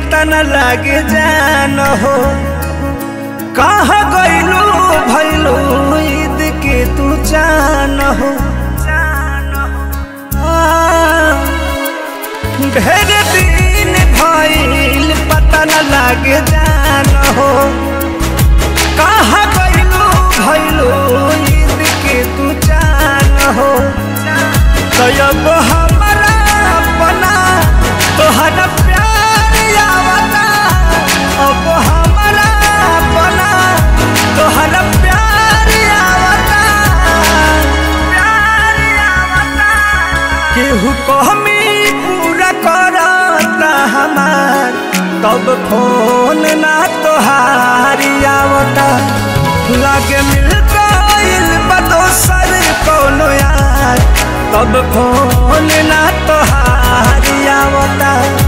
पता न लागे जान हो कहाँ गइलू भइलू ईद के तू जान हो आ, ढेर दिन भइल पता न लागे जान हो कहाँ गइलू भइलू ईद के तू जान हो तो अब हमारा अपना तोहरा प्यार आवता अब हमारा अपना तोहरा प्यार आवता प्यार आवता केहू कहमी पूरा करता हमार तब फोन ना तोहारी आवता लागे मिल गइल बा दोसर कोनो यार तब फोन ना तोहारी आवता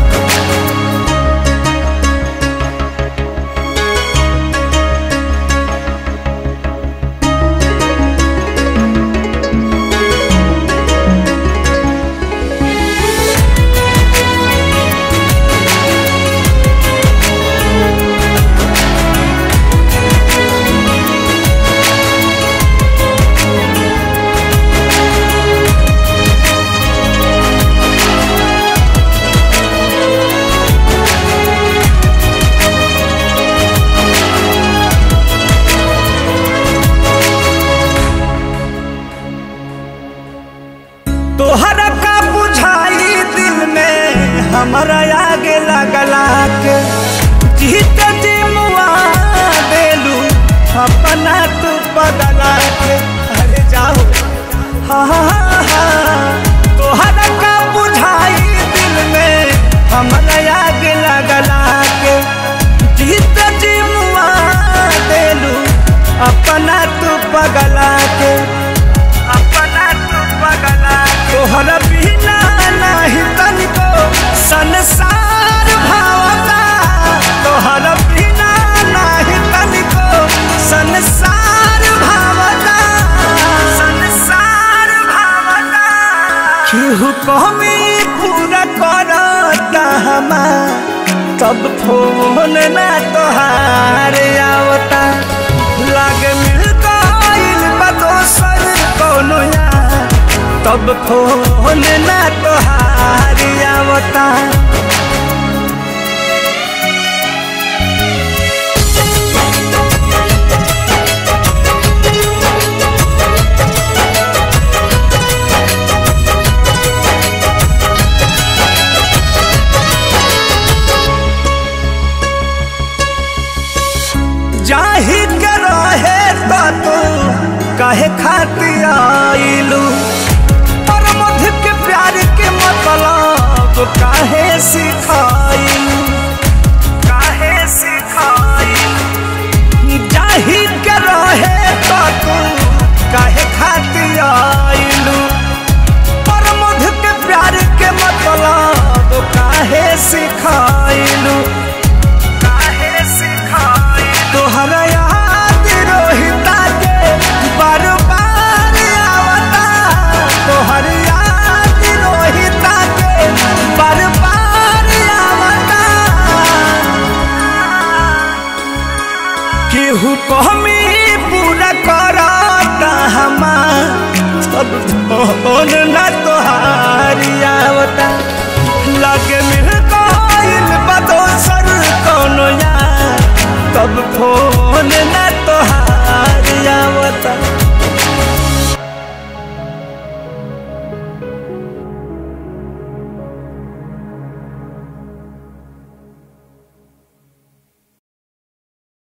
तोहरा का बुझाई दिल में हमारा आगे लगला के जीत जी मुआ देलू अपना तू बदला के अरे जाओ हाँ हाँ हाँ तोहरा का बुझाई दिल में हमारा आगे लगला के जीत जी मुआ देलू अपना तू पगला के अपना तू पगला तोहरा बिना नाही तनिको संसार भावता तोहरा बिना नाही तनिको संसार भावता संसार भावता केहू कहमी पूरा करता हमार तब फोन ना तोहार आवता लागे मिल गइल बा दोसर कोनो यार तब फोन ना तोहार आवता जाही के रहे तो तू काहे खातिर आइलू पर मध्य के प्यार के मतलब काहे सिखाइलू काहे सिखाइलू जाही के रहे तो तू काहे खातिर आइलू पर मध्य के प्यार के मतलब काहे सिखाइलू काहे सिखाई तोहरा याद रोहिता के बार बार आवता तोहर याद रोहिता के बार बार आवता केहू कहमी पूरा करता हमार सब फोन ना तोहारी आवता लगे मिल गइल बा दोसर कोनो यार तब फोन